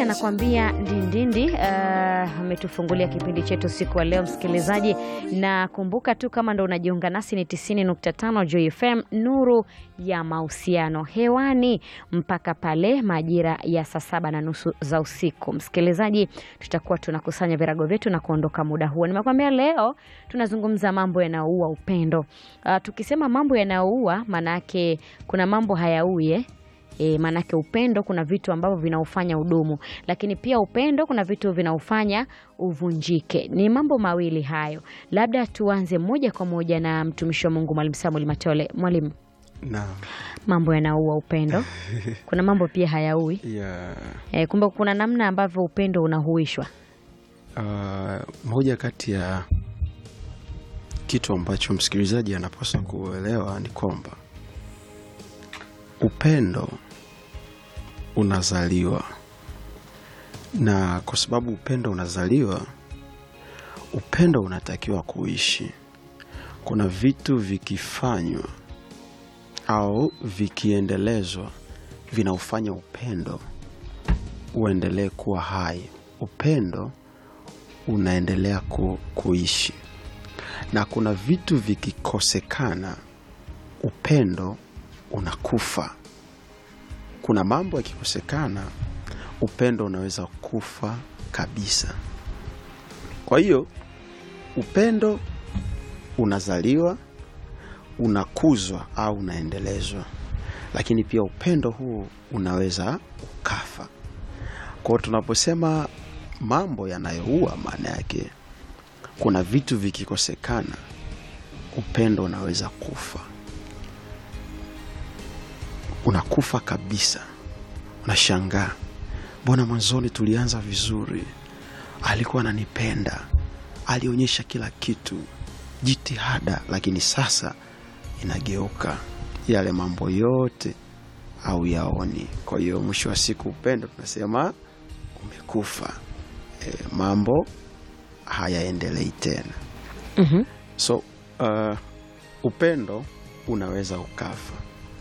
anakuambia ndindindi. Ametufungulia uh, kipindi chetu siku wa leo, msikilizaji, na kumbuka tu kama ndo unajiunga nasi ni 90.5 Joy FM, nuru ya mahusiano hewani mpaka pale majira ya saa saba na nusu za usiku. Msikilizaji, tutakuwa tunakusanya virago vyetu na kuondoka muda huo. Nimekwambia leo tunazungumza mambo yanayoua upendo. Uh, tukisema mambo yanayoua, maana yake kuna mambo hayaui eh? E, maanake upendo kuna vitu ambavyo vinaufanya udumu, lakini pia upendo kuna vitu vinaufanya uvunjike. Ni mambo mawili hayo. Labda tuanze moja kwa moja na mtumishi wa Mungu Mwalimu Samuel Matole. Mwalimu, Naam. mambo yanaua upendo, kuna mambo pia hayaui. Ya, E, kumbe kuna namna ambavyo upendo unahuishwa. ah, moja kati ya kitu ambacho msikilizaji anapaswa kuelewa ni kwamba upendo unazaliwa, na kwa sababu upendo unazaliwa, upendo unatakiwa kuishi. Kuna vitu vikifanywa au vikiendelezwa vinaufanya upendo uendelee kuwa hai. Upendo unaendelea ku, kuishi, na kuna vitu vikikosekana, upendo unakufa. Kuna mambo yakikosekana, upendo unaweza kufa kabisa. Kwa hiyo upendo unazaliwa, unakuzwa au unaendelezwa, lakini pia upendo huu unaweza ukafa. Kwa hiyo tunaposema mambo yanayoua, maana yake kuna vitu vikikosekana, upendo unaweza kufa, unakufa kabisa. Unashangaa, mbona mwanzoni tulianza vizuri, alikuwa ananipenda, alionyesha kila kitu, jitihada, lakini sasa inageuka yale mambo yote au yaoni. Kwa hiyo mwisho wa siku upendo tunasema umekufa, e, mambo hayaendelei tena. Mhm. So uh, upendo unaweza ukafa.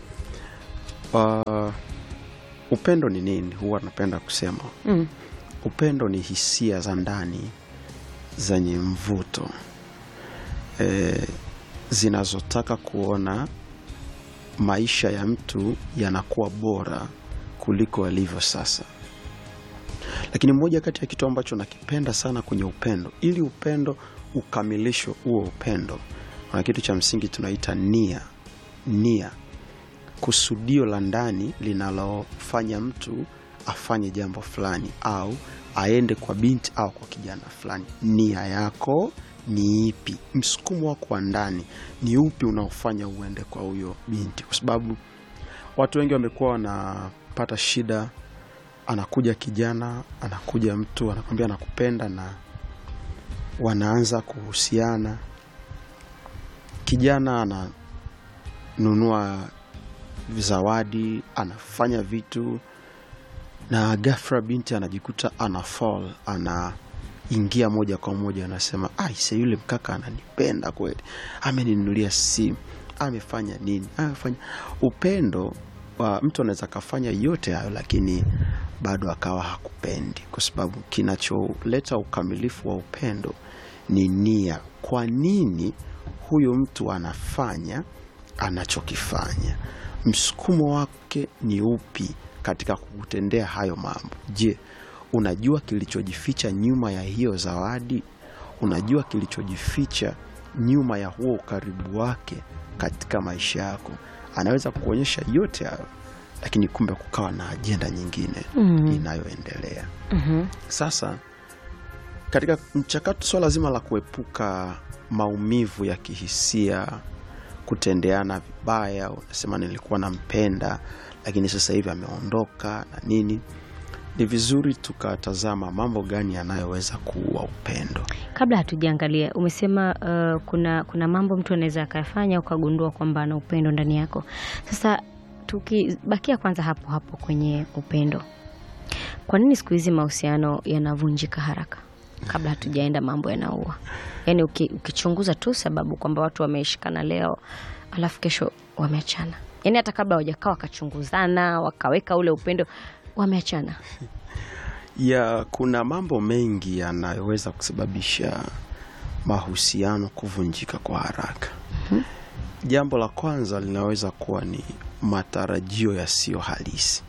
Uh, upendo ni nini? Huwa napenda kusema Mm. upendo ni hisia za ndani zenye mvuto e, zinazotaka kuona maisha ya mtu yanakuwa bora kuliko alivyo sasa. Lakini moja kati ya kitu ambacho nakipenda sana kwenye upendo, ili upendo ukamilishwe huo upendo, kuna kitu cha msingi tunaita nia. Nia, kusudio la ndani linalofanya mtu afanye jambo fulani au aende kwa binti au kwa kijana fulani. Nia yako ni ipi? Msukumo wako wa ndani ni upi unaofanya uende kwa huyo binti? Kwa sababu watu wengi wamekuwa wanapata shida, anakuja kijana, anakuja mtu anakwambia anakupenda, na wanaanza kuhusiana. Kijana ananunua zawadi, anafanya vitu na ghafla binti anajikuta ana fall, anaingia moja kwa moja, anasema aise, yule mkaka ananipenda kweli, ameninunulia simu, amefanya nini, amefanya upendo wa mtu anaweza akafanya yote hayo, lakini bado akawa hakupendi, kwa sababu kinacholeta ukamilifu wa upendo ni nia. Kwa nini huyu mtu anafanya anachokifanya? Msukumo wake ni upi katika kukutendea hayo mambo? Je, unajua kilichojificha nyuma ya hiyo zawadi? Unajua kilichojificha nyuma ya huo ukaribu wake katika maisha yako? Anaweza kuonyesha yote hayo, lakini kumbe kukawa na ajenda nyingine Mhm. inayoendelea. Mhm. Sasa katika mchakato, swala zima la kuepuka maumivu ya kihisia, kutendeana vibaya, unasema nilikuwa nampenda lakini sasa hivi ameondoka na nini, ni vizuri tukatazama mambo gani yanayoweza kuua upendo. Kabla hatujaangalia, umesema uh, kuna kuna mambo mtu anaweza akayafanya ukagundua kwamba ana upendo ndani yako. Sasa tukibakia kwanza hapo hapo kwenye upendo, kwa nini siku hizi mahusiano yanavunjika haraka kabla hatujaenda mambo yanaua? Yaani uki, ukichunguza tu sababu kwamba watu wameshikana leo alafu kesho wameachana, yaani hata kabla hawajakaa wakachunguzana wakaweka ule upendo wameachana. ya kuna mambo mengi yanayoweza kusababisha mahusiano kuvunjika kwa haraka. Jambo la kwanza linaweza kuwa ni matarajio yasiyo halisi.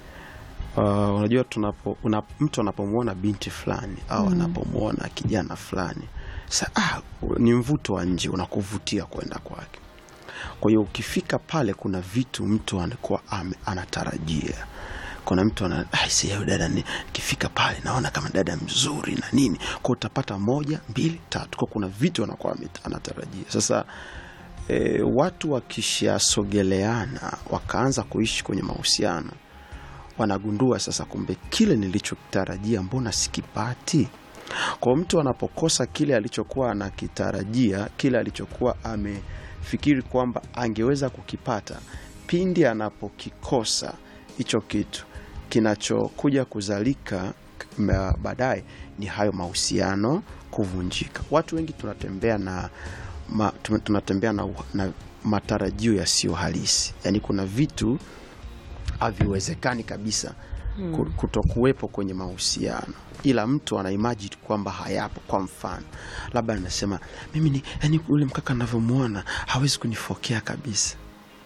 Uh, unajua tunapo, una, mtu anapomwona binti fulani au anapomwona kijana fulani sa, ah, ni mvuto wa nje unakuvutia kwenda kwake. Kwa hiyo ukifika pale, kuna vitu mtu anakuwa ame- anatarajia. Kuna mtu ana "Ah, si huyu dada ni nikifika pale naona kama dada mzuri na nini, kwa utapata moja mbili tatu, kwa kuna vitu anakuwa ame- anatarajia. Sasa e, watu wakishasogeleana wakaanza kuishi kwenye mahusiano wanagundua sasa, kumbe kile nilichotarajia mbona sikipati. Kwa mtu anapokosa kile alichokuwa anakitarajia, kile alichokuwa amefikiri kwamba angeweza kukipata, pindi anapokikosa hicho kitu, kinachokuja kuzalika m- baadaye ni hayo mahusiano kuvunjika. Watu wengi tunatembea na ma, tume- tunatembea na, na matarajio yasiyo halisi, yaani kuna vitu haviwezekani kabisa ku- kutokuwepo kwenye mahusiano, ila mtu ana imagine kwamba hayapo. Kwa mfano, labda anasema mimi ni yani, ule mkaka navyomwona hawezi kunifokea kabisa,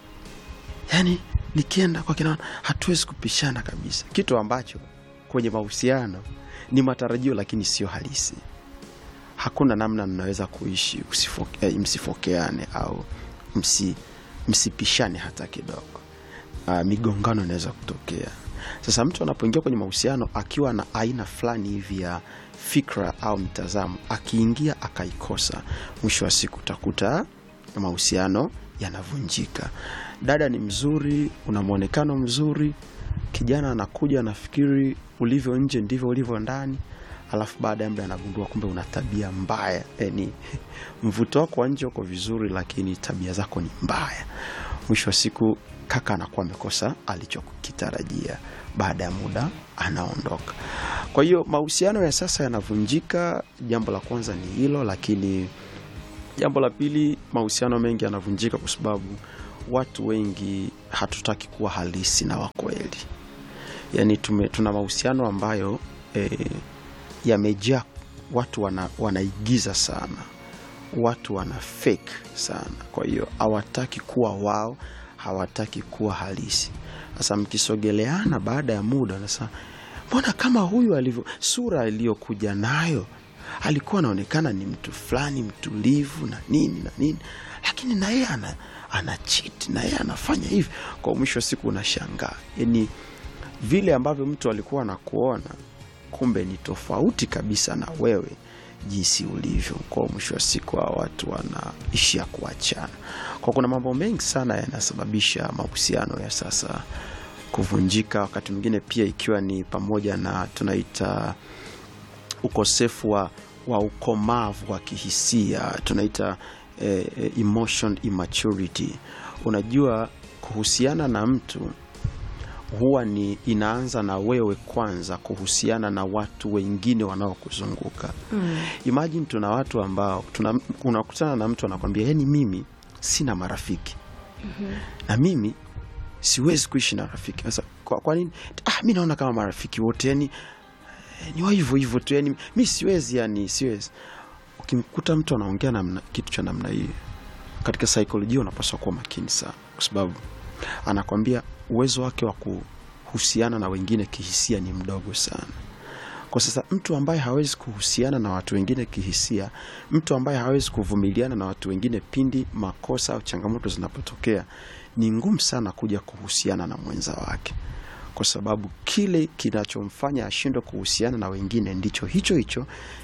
yani nikienda kwa kinaona hatuwezi kupishana kabisa, kitu ambacho kwenye mahusiano ni matarajio, lakini sio halisi. Hakuna namna mnaweza kuishi usifoke, eh, msifokeane au msi, msipishane hata kidogo. Uh, migongano inaweza kutokea. Sasa mtu anapoingia kwenye mahusiano akiwa na aina fulani hivi ya fikra au mtazamo, akiingia akaikosa, mwisho wa siku utakuta mahusiano yanavunjika. Dada ni mzuri, una mwonekano mzuri, kijana anakuja anafikiri ulivyo nje ndivyo ulivyo ndani, alafu baada ya muda anagundua kumbe una tabia mbaya. Yani mvuto wako wa nje uko vizuri, lakini tabia zako ni mbaya. Mwisho wa siku kaka anakuwa amekosa alichokitarajia, baada ya muda anaondoka. Kwa hiyo mahusiano ya sasa yanavunjika. Jambo la kwanza ni hilo, lakini jambo la pili, mahusiano mengi yanavunjika kwa sababu watu wengi hatutaki kuwa halisi na wakweli. Yani tume, tuna mahusiano ambayo eh, yamejaa watu wana, wanaigiza sana, watu wana fake sana. Kwa hiyo hawataki kuwa wao, hawataki kuwa halisi. Sasa mkisogeleana, baada ya muda anasema mbona kama huyu alivyo, sura aliyokuja nayo alikuwa anaonekana ni mtu fulani mtulivu na nini na nini, lakini na yeye ana, ana cheat na yeye anafanya hivi. Kwa mwisho wa siku unashangaa, yani vile ambavyo mtu alikuwa anakuona kumbe ni tofauti kabisa na wewe jinsi ulivyo. Kwa mwisho wa siku hawa watu wanaishia kuachana. Kwa kuna mambo mengi sana yanasababisha mahusiano ya sasa kuvunjika, wakati mwingine pia ikiwa ni pamoja na tunaita ukosefu wa, wa ukomavu wa kihisia tunaita eh, eh, emotion immaturity. Unajua, kuhusiana na mtu huwa ni inaanza na wewe kwanza kuhusiana na watu wengine wanaokuzunguka. mm. Imagine tuna watu ambao tuna, unakutana na mtu anakwambia yani, mimi sina marafiki na mimi siwezi kuishi na rafiki. Sasa kwa, kwa nini? Ah, mi naona kama marafiki wote yani eh, ni wa hivyo hivyo tu yani, mi siwezi yani, siwezi. Ukimkuta mtu anaongea namna kitu cha namna hii, katika saikolojia unapaswa kuwa makini sana, kwa sababu anakwambia uwezo wake wa kuhusiana na wengine kihisia ni mdogo sana. Kwa sasa mtu ambaye hawezi kuhusiana na watu wengine kihisia, mtu ambaye hawezi kuvumiliana na watu wengine pindi makosa au changamoto zinapotokea, ni ngumu sana kuja kuhusiana na mwenza wake, kwa sababu kile kinachomfanya ashindwe kuhusiana na wengine ndicho hicho hicho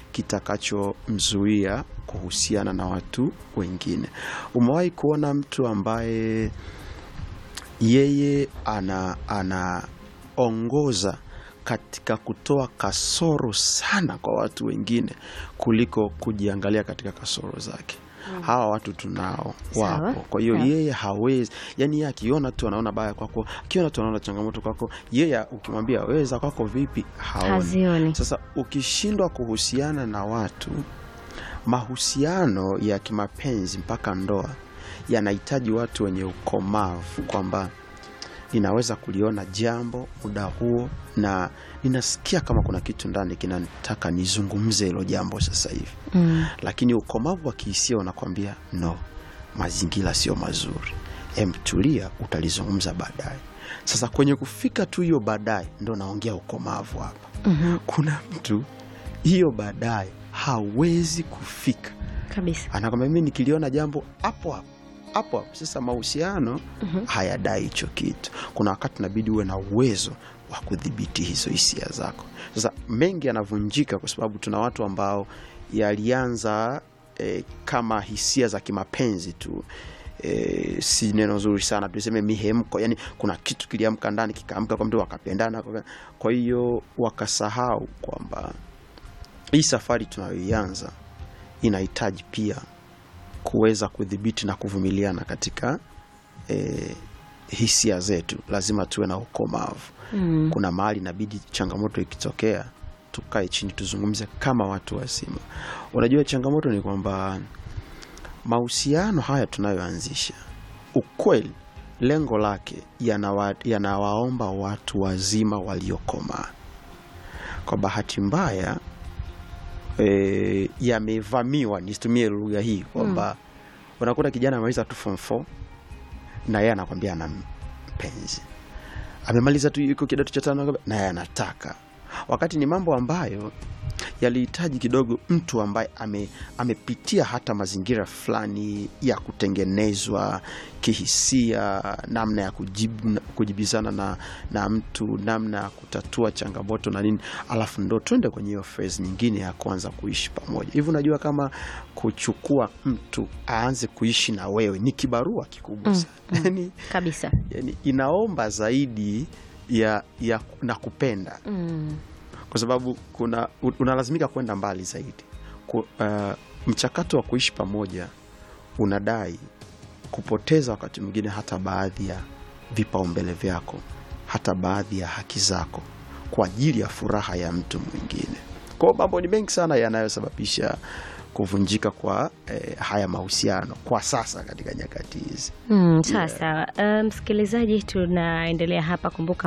kitakachomzuia kuhusiana na watu wengine. Umewahi kuona mtu ambaye yeye ana anaongoza katika kutoa kasoro sana kwa watu wengine kuliko kujiangalia katika kasoro zake. Hawa watu tunao Sawa. wapo. Kwa hiyo Sawa. yeye hawezi, yani yeye akiona tu anaona baya kwako, akiona tu anaona changamoto kwako, yeye ukimwambia wewe za kwako vipi, haoni. Hazioni. Sasa ukishindwa kuhusiana na watu, mahusiano ya kimapenzi mpaka ndoa yanahitaji watu wenye ukomavu, kwamba ninaweza kuliona jambo muda huo na ninasikia kama kuna kitu ndani kinataka nizungumze hilo jambo sasa hivi Mm. lakini ukomavu wa kihisia unakwambia no mazingira sio mazuri em tulia utalizungumza baadaye sasa kwenye kufika tu hiyo baadaye ndo naongea ukomavu hapa Mhm. kuna mtu hiyo baadaye hawezi kufika Kabisa. anakwambia mimi nikiliona jambo hapo hapo hapo hapo sasa mahusiano hayadai hicho kitu kuna wakati inabidi uwe na uwezo wa kudhibiti hizo hisia zako sasa mengi yanavunjika kwa sababu tuna watu ambao yalianza eh, kama hisia za kimapenzi tu E, si neno zuri sana tuseme mihemko yani kuna kitu kiliamka ndani kikaamka kwa mtu wakapendana kwa- kwa hiyo wakasahau kwamba hii safari tunayoianza inahitaji pia kuweza kudhibiti na kuvumiliana katika e, hisia zetu lazima tuwe na ukomavu Mm. kuna mahali inabidi changamoto ikitokea tukae chini tuzungumze kama watu wazima unajua changamoto ni kwamba mahusiano haya tunayoanzisha ukweli lengo lake yanawa, yanawaomba watu wazima waliokomaa kwa bahati mbaya e, yamevamiwa nisitumie lugha hii kwamba unakuta kijana amemaliza tu form 4 na yeye anakwambia ana mpenzi amemaliza tu yuko kidato cha tano anakwambia, na yeye anataka wakati ni mambo ambayo yalihitaji kidogo mtu ambaye ame, amepitia hata mazingira fulani ya kutengenezwa kihisia namna ya kujibu, kujibizana na, na mtu namna ya kutatua changamoto na nini alafu ndo twende kwenye hiyo phase nyingine ya kuanza kuishi pamoja hivi unajua kama kuchukua mtu aanze kuishi na wewe ni kibarua kikubwa sana yani, Kabisa. yani inaomba zaidi ya, ya na kupenda Mm. kwa sababu kuna u- unalazimika kwenda mbali zaidi Ku, uh, mchakato wa kuishi pamoja unadai kupoteza wakati mwingine hata baadhi ya vipaumbele vyako hata baadhi ya haki zako kwa ajili ya furaha ya mtu mwingine kwao mambo ni mengi sana yanayosababisha kuvunjika kwa eh, haya mahusiano kwa sasa katika nyakati hizi Mm, sawa sawa. Uh, msikilizaji, tunaendelea hapa. Kumbuka